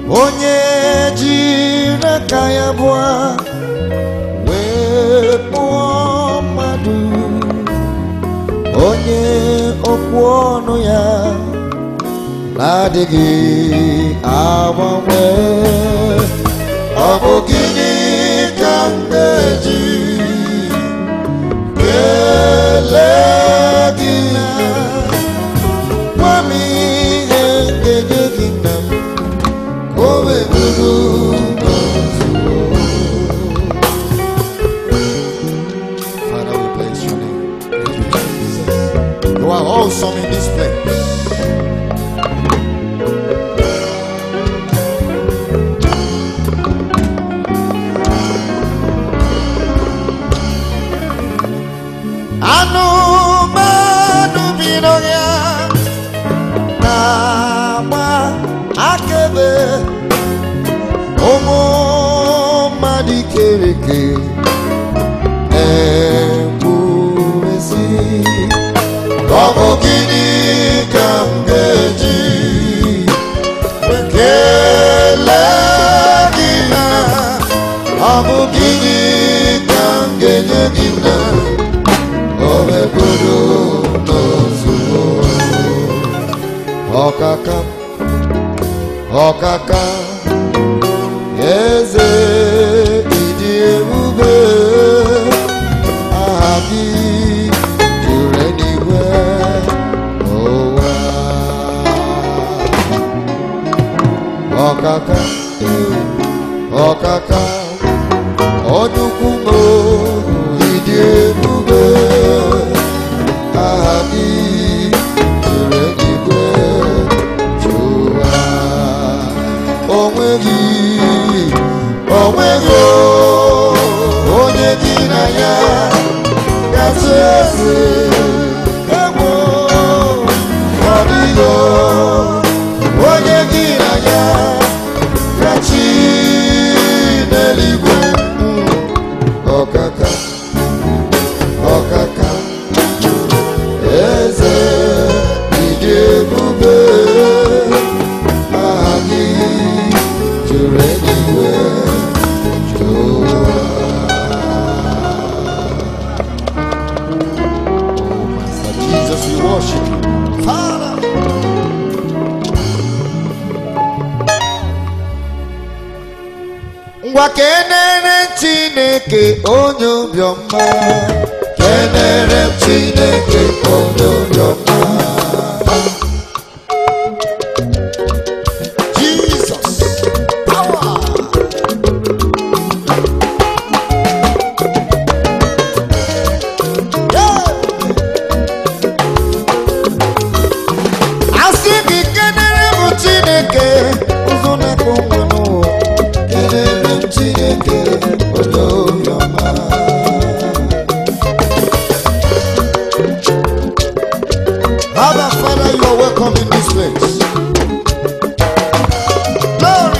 onye jiri aka ya bụọ wee kpụọ mmadụ onye okwu ọnụ ya na-adịghị agbanwe ọ bụ gịnị ka m ga-eji kelee gị gwa m ihe nkenye gị na m ka o wee bụrụ n'ozuo Father, we bless your name. Thank you, Jesus. You are awesome in this place. anụmanụ bi n'ọhịa na-agba akaebe ụmụ mmadụ ikere eke ekwuesi ọ bụ gịnị ka m ga-eji kelee gị na ọ bụ gịnị ka m ga-enye gị na o meburu n'ozugbo ọkaka ọkaka eze ịdị ebube aha gị juru eluigwe ụwa ọkaka ọkaka ọdụkwu m ịdị ebube aha gị juru eluigwe jụwa onweghị onweghị onye gị na ya gasị eze egwu ọ dịghị onye gị na ya gachi n'eluigwe ọkaka ọkaka eze ịdị ebube aha gị juru eluigwe jụwa Oh, Master Jesus, we worship you. Father. ngwa kenere chineke onye obiọma kenere m chineke onye obiọma jesus power Yeah. asị gị kenere m chineke ụzọ na-akpọ nwa n'ụwa kenere m chineke onye obiọma Abba, Father, you are welcome in this place. Glory.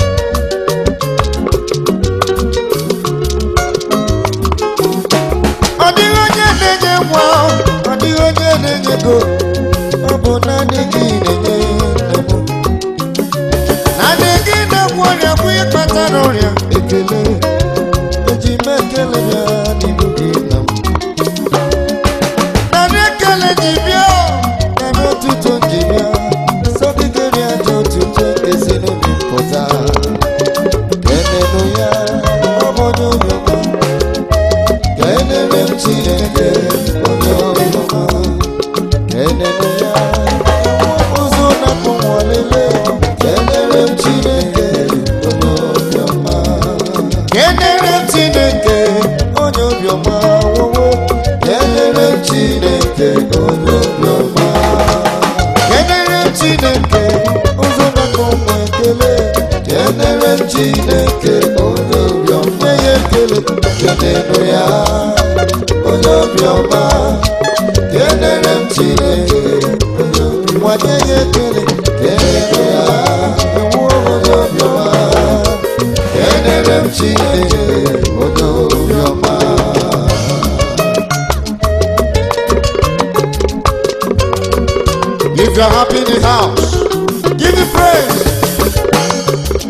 Ọ dịghị onye na-enye nwa, ọ dịghị onye na-enye ego, ọ bụ naanị gị na-enye nne m. Naanị gị na-egwu ọrịa bụ ịkpatara ọrịa ekele. Eji m ekele ya n'ihu gị na m. Narị ekele ji bịa, narị otuto ji bịa, sọgidere aja otuto esi n'obi pụta. Kenenu ya, ọ bụ onye obiọma. Kenere m Chineke, onye obiọma. Kenenu ya, ụzọ na-akpụ nwalele. Kenere m Chineke, onye obiọma. Kenere m Chineke, onye obiọma. wowo. Kenere m Chineke, onye obiọma. Kenere m Chineke, ụzọ na-akpụ nwa ekele. Kenere m Chineke, onye obiọma. Nye ya ekele, kenenu ya, onye obiọma. Kenere m Chineke, onye obiọma. Nye ya ekele, kenenu ya, ewu onye obiọma. Kenere m Chineke, onye obiọma. If you're happy in the house, give me praise.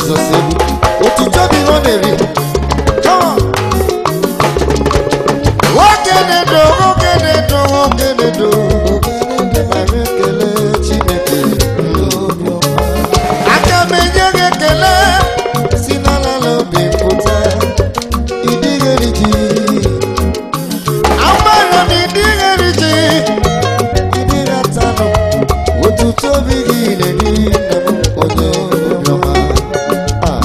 jizọs egwu otuto bụ ihe ọ na-eri Come on. nwoke na-edo nwoke na-edo nwoke na-edo mara ekele chineke aka m enye gị ekele si n'ala obi pụta ịdịghị ji amara m ịdịghị ji ịdịghị atanụ otuto obi gị na-eri nna m onye obiọma Ah.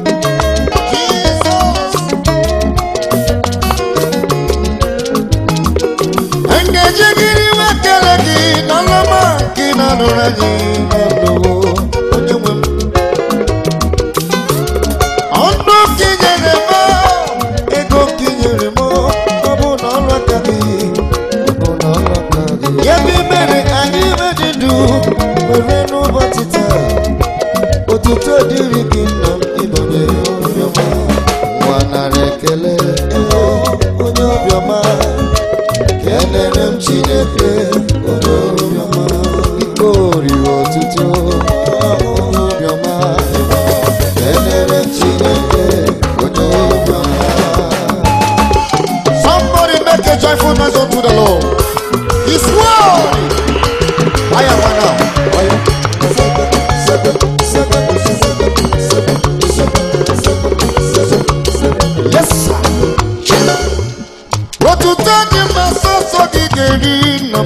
Jesus. Nkeji gịrị iwe kele gị n'ọlọma nke ị na-anụrụ anyị na ndụ onye nwe m. Ọnụ ka i nyere m, ego ka i nyere m, ọ bụ na ọrụ aka gị, ọ bụ na ọrụ aka gị. Ya bụ imere anyị ibe dị ndụ were n'ụbọchị taa. Otuto dịrị gị nna m ịbanye obiọma. Nwa nara ekele onye obiọma. Kelere m Chineke onye obiọma ike oriri ọtụtụ onye obiọma kelere m Chineke onye obiọma Somebody make a joyful noise unto the Lord. He's worthy. I am one now. I am. Yes, sir. Otuto dị mma sọsọ gị ga-eri nna m.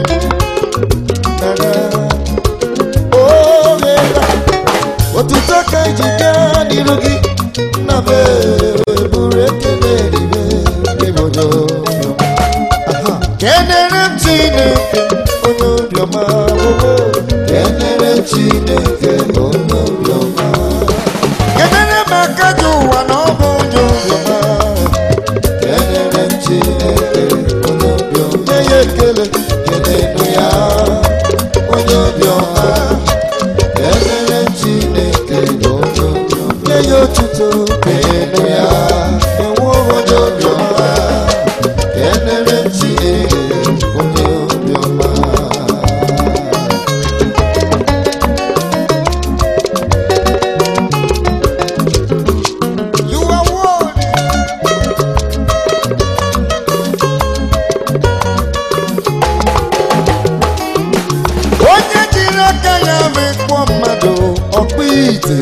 Oghela. Otuto ka iji gaa n'iru gị nna m ee, buru ekele eribe ebodo kenere m Chineke onye obiọma ogo kenere m Chineke onye obiọma kenere m aka ji ụwa na ọ bụ onye obiọma kelere m Chineke onye obiọma nye ya ekele kelenu ya onye obiọma kelere m Chineke onye obiọma nye ya otuto kelenu ya enwe onye obiọma kelere m Chineke onye obiọma You are worthy. onye jiri aka ya mekpọ mmadụ ọkpụ ite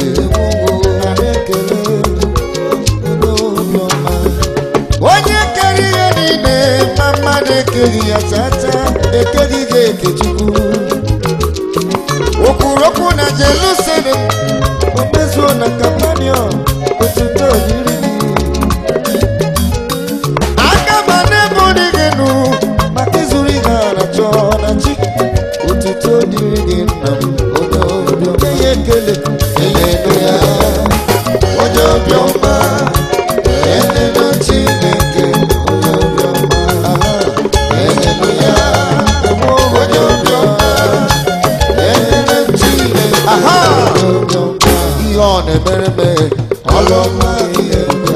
onye kere ihe niile ma mmadụ ekeghị ya chacha ekeghị gị eke chukwu okwurokwu na jerusalem o mezuo na kapanion otuto dịrị gị aka ma na-ebu dị gị nụ maka ịzụrụ ihe a na-achọ na chi otuto dịrị gị nna m onye obiọma nye ya ekele kelenu ya onye obiọma kelenu chineke onye obiọma kelenu ya onye obiọma kelenu chineke onye obiọma ihe ọ na-emere mere ọlụọma ihe bịa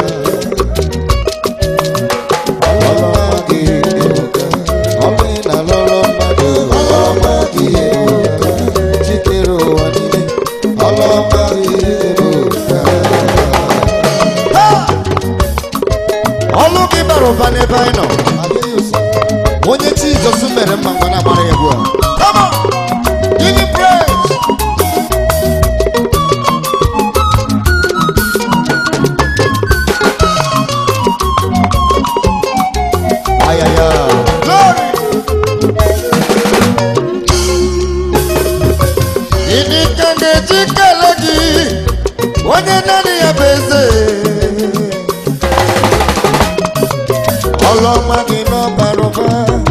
ọlụ gị bara ụba n'ebe anyị nọ onye jizọs mere mma ngwa na-agbara ya egwu a Come on! Give him praise! Ayaya. Glory! Ịdị ka ga-eji kele gị onye naanị ya bụ eze ọlụọma gị n'ọbara ụba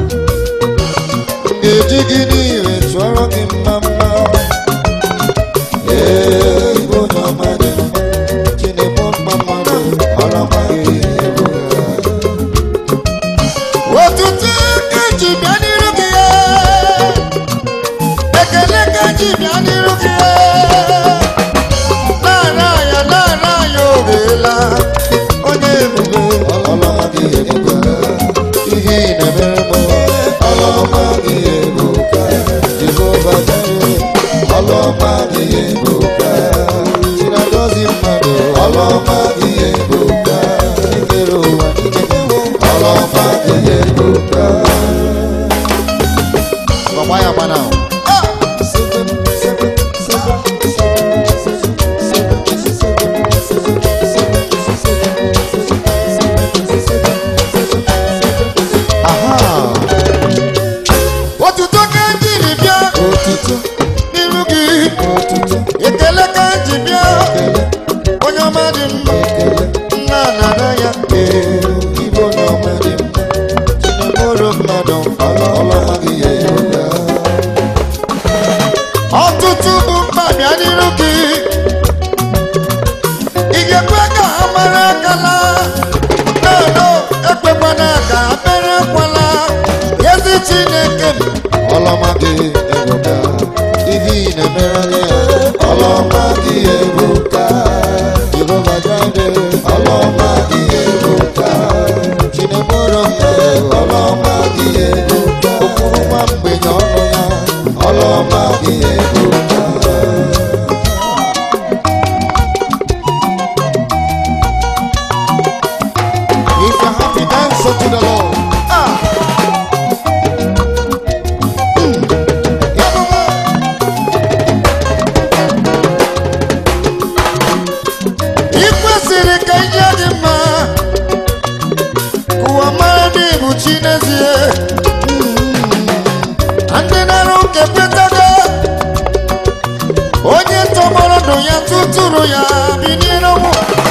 ga-eji gị n'ihe chụọrọ gị mma mma ee ịbụ onye ọma dị mma chineke mma mmadụ ọlụọma gị ebuka otuto ka ji bịa n'iru gị ekele ka ji bịa n'iru gị na-ara ya na-ara ya oghela onye ebube ọlọma gị ebuka ihe ị na-emere m ọlọma gị ebuka jehova jire ọlọma gị ebuka chinagozi mmadụ mmadụ ọlọma gị eruka ọtụtụ bụ mkpa bịa n'iru gị ị ga-ekwe ka ha mara akala nano ekpekwana ka ha mere ekwala ezi chineke m ọlọma gị eruka ihe ị na-emere ya ọlọma gị eruka jehova jire ọlọma gị eruka chinemoro mbe ọlọma gị eruka okpuru nwa mgbenye ọnụ ya ọlọma gị eruka If you're happy, dance unto the Lord. Ah. Mm. Yeah, mama. ị kwesịrị ka ihe dị mma ka ụwa mara na ịbụ chi n'ezie Mm. ndị na-arụ nke kwetago onye tọgbọrọ ndụ ya tụtụrụ ya binie n'ọnwụ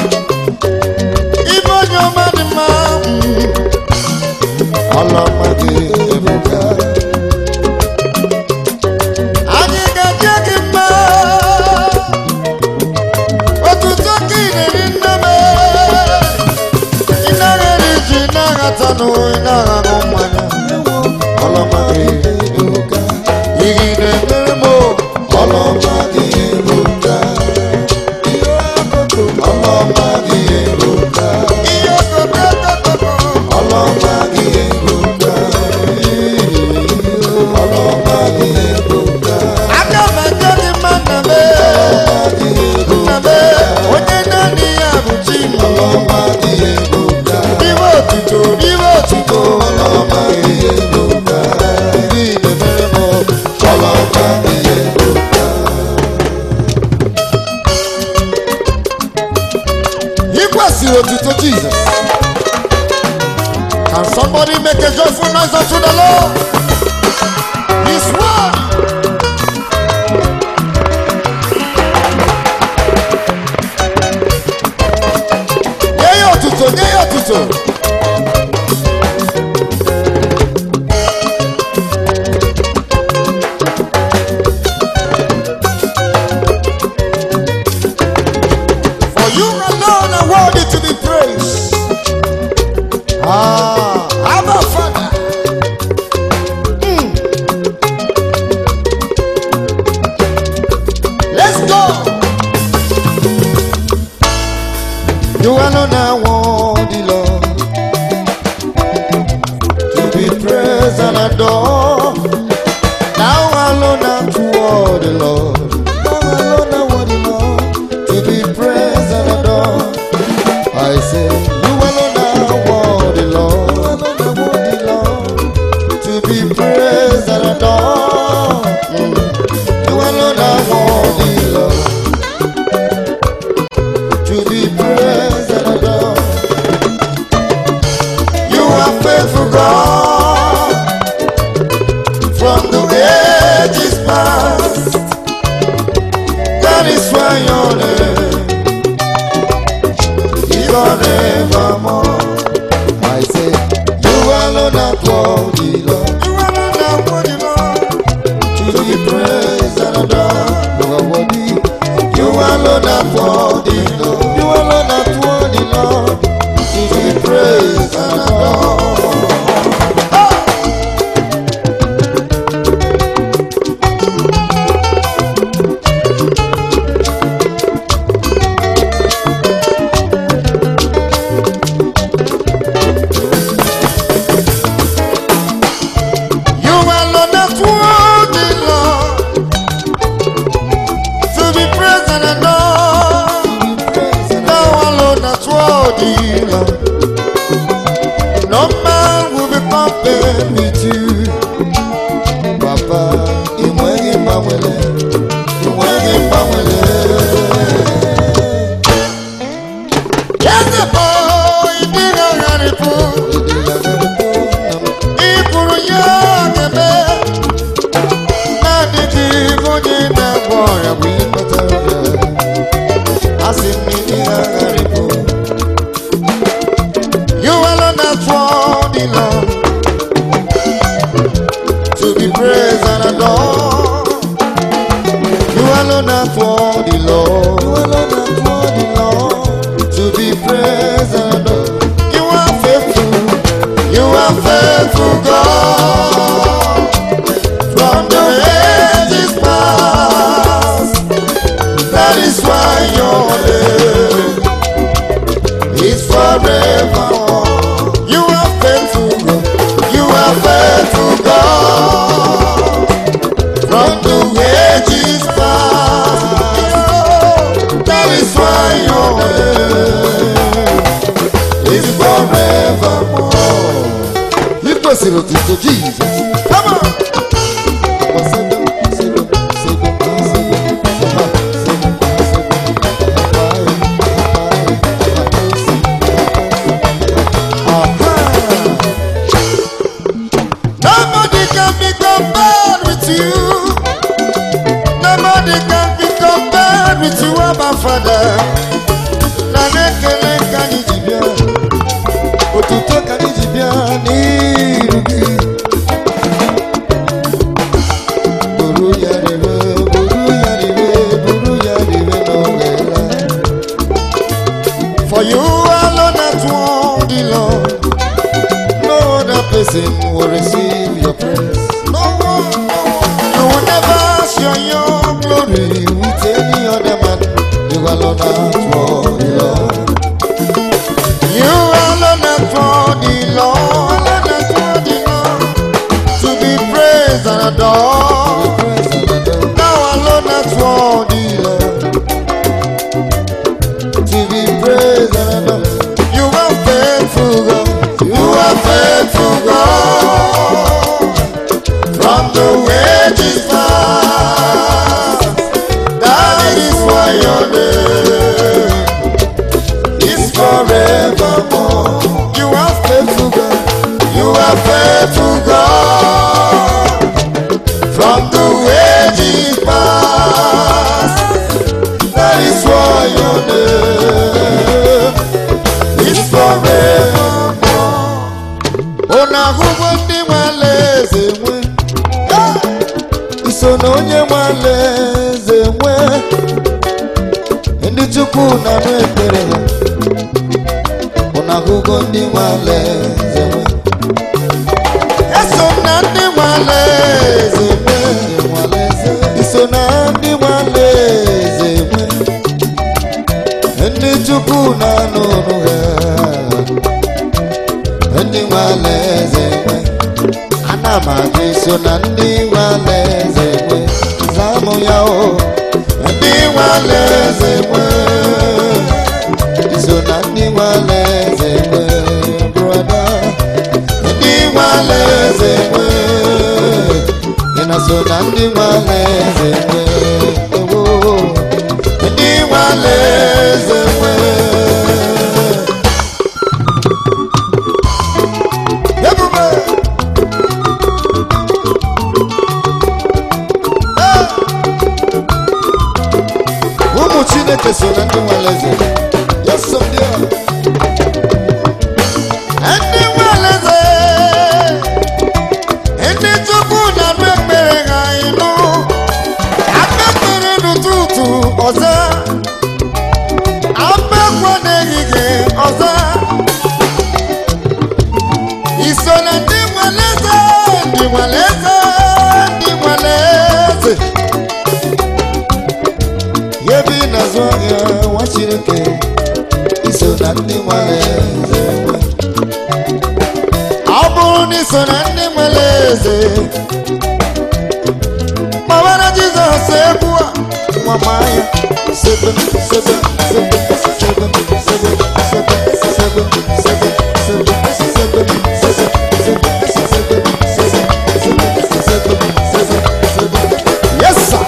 ibe onye ọma dị mma Mm. ọlọma gị ebuka anyị ga-eje gị mma otuto ka ị na-eri nne m ị naghị eri ji na-aghata nụ ị na-aghagụ mmanya ọlọma gị ebuka ihe ị na-emere m ọlọma gị ebuka ọlọma gị ebuka ihe okokokoko ọlọma gị ebuka ọlọma gị ebuka aka m eje gị mma nna m nna m onye naanị ya bụ chi m ọlọma gị ebuka ibe otuto ibe otuto ọlọma gị ebuka ndị na-emere m ọlọma gị ebuka ị kwesịrị otuto Jesus Can somebody make a joyful noise unto the Lord? His word. Nye ya otuto, nye ya otuto. For you alone are worthy to be praised. Ah, Abba Father. Mm. Let's go. You alone are worthy, Lord, to be praised and adored. Now alone are worthy, Lord. Now alone are worthy, Lord, to be praised and adored. I say, you alone are worthy, Lord, worthy, Lord, to be praised and adored. Mm. You alone are worthy, Lord, to be praised and adored. You are faithful, God, from the ages past. That is why your name is forevermore. I say, you alone are worthy, Lord. You alone are worthy, Lord. To be praised and adored. You are worthy. You alone are worthy, Lord. You alone are worthy, Lord. To be praised and adored. Ah! are faithful God from the ages past. That is why your name is forevermore. You are faithful God. You are faithful God from the ages past. That is why your name is forevermore. Ị kwesịrị otuto Jizọs. Come on. Nobody can be compared with you. Nobody can be compared with you, Abba Father. Na nekele ka anyị ji bịa, otuto ka anyị ji bịa n'iru gị. Buru ya rere, buru ya rere, buru ya rere n'olela. For you alone at one, the Lord. No other person will receive your praise. No one, no one. You will never share your glory with any other man. You alone are for the Lord. You alone are for the Lord. Alone are for the Lord. To be praised and adored. Now alone are for the Lord. To be praised and adored. You are faithful God. You are faithful God. From the wages past. That is why your name is forevermore. You are faithful God. You are faithful God. From the wages past. That is why your name is forevermore. Unu ahụgo ndị nwe alaeze nwe iso na onye nwe alaeze nwe ndị chukwu na-anụ ekpere ha unu ahụgo ndị nwe alaeze nwe eso m na ndị nwe alaeze nwe iso na ndị nwe alaeze nwe ndị chukwu na-anụ ọnụ ha ndị nwe alaeze nwe ana m ajụ iso na ndị nwe alaeze nwe zamụ ya o ndị nwe alaeze nwe iso na ndị nwe alaeze nwe brọda ndị nwe alaeze nwe ị na so na ndị nwe alaeze nwe ewo ndị nwe alaeze nwe Ebube! Ah! ụmụ chineke so na ndị nwere eze Yes, so they are. ndị nwere eze ndị chukwu na-anụ ekpere ha ịnụ aka ekpere n'ụtụtụ ọza abekwa n'ehihie ọza iso na ndị nwere eze ndị nwere eze ndị nwere eze ya ebe ị na-azụ ahịa nwa chineke iso na ndị nwere eze ọ bụrụ na iso na ndị nwere eze gbawara jizọs egwu a nwa maya sebe sebe sebe sebe sebe sebe sebe sebe sebe Yes, sir.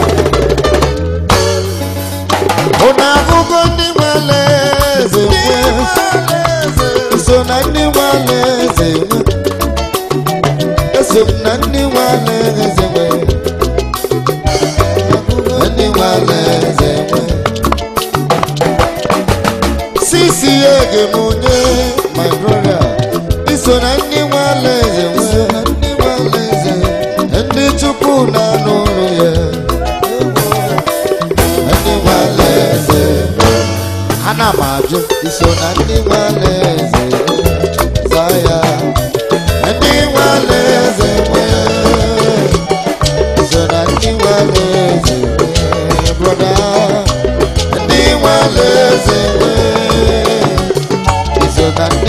Unu ahụgo ndị nwere eze nwe so na ndị nwere eze nwe eso m na ndị nwere eze nwe ndị nwere eze nwe sisi ege m onye my brother iso na ndị nwere eze nwe ndị nwere eze ndị chukwu na-anụ ụlọ ya ndị nwere eze ana m ajụ iso na ndị nwere eze zaa ya na